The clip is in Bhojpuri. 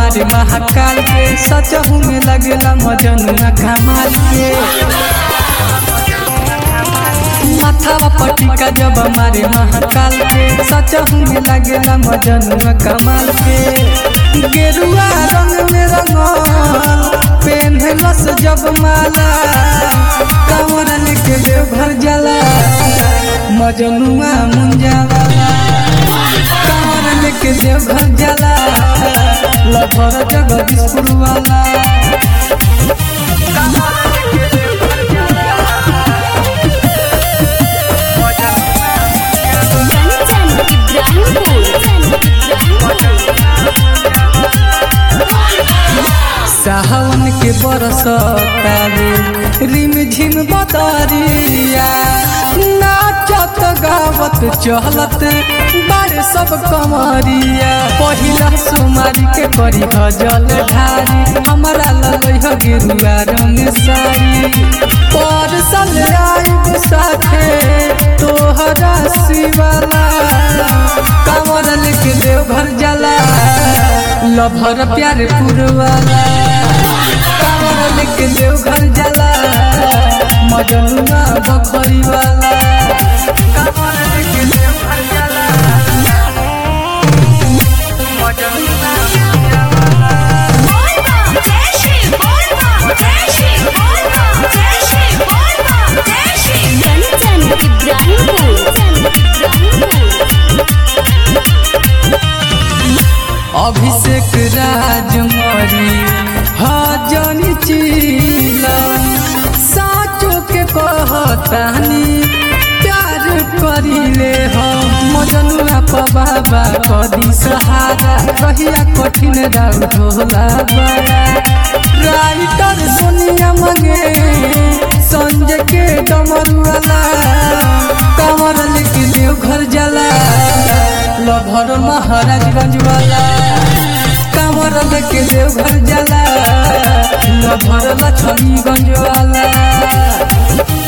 मारे महाकाल के सचहू में लगेला मजनुआ कमाल के माथावा पटिका जब मारे महाकाल के सचहू में लगेला मजनुआ कमाल के गेरुआ रंग में रंगल पेन्हलस जब माला कमर लेके देवघर जला मजनुआ मुंजावाला कमर लेके देवघर जला लभर जगदीशपुर वाला कंचन सावन के बरसतारे रिम झिम बदरिया नाचत गावत चहलत बारे सब कमरिया पहिला सोमारी के करी गजल ढारी हमरा लगै ह गेरुआ रंग साड़ी पर सल आइब साथे तोहरा शिवाला कमर लेके देवघर जाला लभर प्यारे पुरवाला कावर लेके देवघर जाला मजनुआ बखरी वाला कावर लेके देवघर जाला मजनुआ कंचन अभिषेक राजमरी हजनी चीला साचो के कहतानी प्यार करिले हम मजनुआ बाबा कदी सहारा रहिया कठिन राउ ढोला बड़ा राइटर सोनिया मंगे संजय के डमरुआला कमर लेके देवघर जाला लभर महाराजगंज वाला कमर लेके देवघर जाला लभर लक्ष्मीगंज वाला